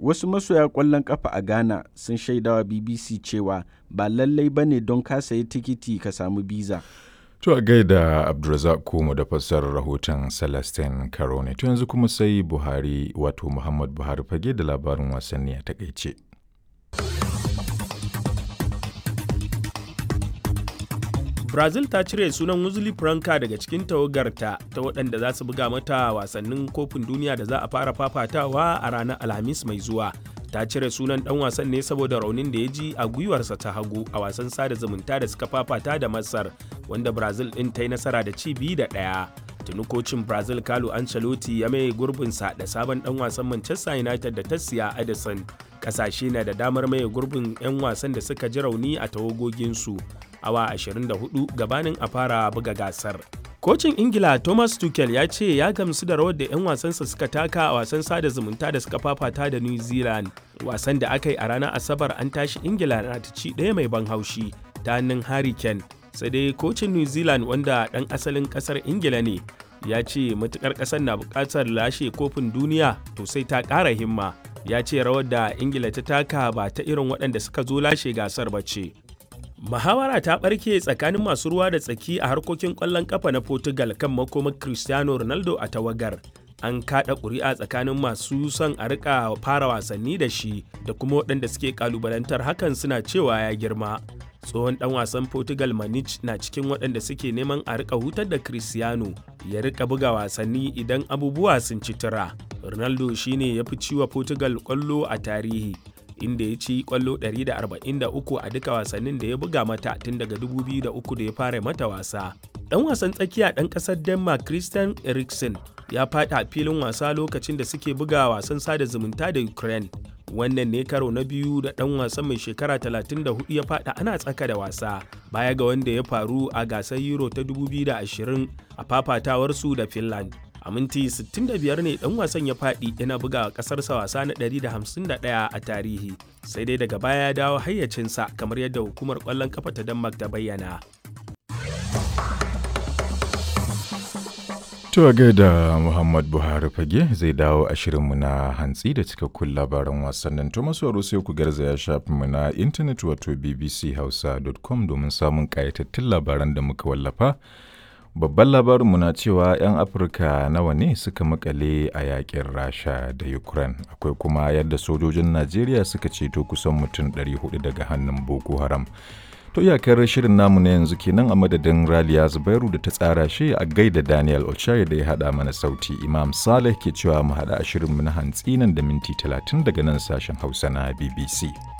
wasu masoya ƙwallon ƙafa a ghana sun shaidawa bbc cewa ba lallai ba ne don ka sayi tikiti ka samu biza To a gaida Abdulrazak Kumu da fassarar rahoton Celestine Karone. To yanzu kuma sai Buhari wato Muhammad Buhari fage da labarin wasanni a takaice. Brazil ta cire sunan Wesley Franca daga cikin tawagarta ta waɗanda za su buga mata wasannin kofin duniya da za a fara fafatawa a ranar Alhamis mai zuwa. ta cire sunan dan wasan ne saboda raunin da ya ji a gwiwarsa ta hagu a wasan sada zumunta da suka fafata da masar wanda brazil din ta yi nasara da ci biyu da ɗaya tuni kocin brazil carlo ancelotti ya mai gurbinsa da sabon dan wasan manchester united da ta siya edison kasashe na da damar maye gurbin 'yan wasan da suka ji rauni a tawagoginsu awa 24 gabanin a fara buga gasar Kocin Ingila Thomas Tuchel ya ce ya gamsu da rawar da 'yan wasansa suka taka a wasan sada zumunta da suka fafata da New Zealand. Wasan da aka yi a ranar Asabar an tashi Ingila na ta ci ɗaya mai ban haushi ta hannun Harry Kane. Sai dai kocin New Zealand wanda ɗan asalin ƙasar Ingila ne ya ce matukar ƙasar na buƙatar lashe kofin duniya to sai ta ƙara himma. Ya ce rawar da Ingila ta taka ba ta irin waɗanda suka zo lashe gasar ba ce. Muhawara ta ɓarke tsakanin masu ruwa da tsaki a harkokin ƙwallon ƙafa na Portugal kan makomar Cristiano Ronaldo a tawagar. An kaɗa ƙuri'a tsakanin masu son a rika fara wasanni da shi da kuma waɗanda suke ƙalubalantar hakan suna cewa ya girma. Tsohon ɗan wasan Portugal Manich na cikin waɗanda suke neman a rika hutar da Cristiano ya rika buga wasanni idan abubuwa sun ci tura. Ronaldo shine ya fi ciwa Portugal ƙwallo a tarihi. inda ya ci kwallo 143 a duka wasannin da ya buga mata tun daga 2003 da ya fara mata wasa. Dan wasan tsakiya ɗan ƙasar Denmark Christian Eriksen ya faɗi a filin wasa lokacin da suke buga wasan sada zumunta da Ukraine. Wannan ne karo na biyu da ɗan wasan mai shekara 34 ya faɗi ana tsaka da wasa baya ga wanda ya faru a gasar Euro ta 2020 a fafatawarsu da Finland. a minti 65 ne dan wasan ya faɗi yana buga ƙasarsa wasa na 151 a tarihi sai dai daga baya ya dawo hayyacinsa kamar yadda hukumar ƙwallon kafa ta denmark ta bayyana To gaida Muhammad Buhari fage zai dawo a shirinmu na hantsi da cikakkun labaran wasannin to masu sai ku garzaya shafinmu na intanet wato bbchausa.com domin samun ƙayatattun labaran da muka wallafa. Babban labarinmu na cewa 'yan Afirka nawa ne suka makale a yakin Rasha da Ukraine. Akwai kuma yadda sojojin Najeriya suka ceto kusan mutum 400 daga hannun Boko Haram. To iyakar shirin namu na yanzu kenan a madadin Raliya Zubairu da ta tsara shi a gaida Daniel Ochai da ya haɗa mana sauti. Imam Saleh ke cewa mu haɗa a shirinmu na hantsi nan da minti 30 daga nan sashen Hausa na BBC.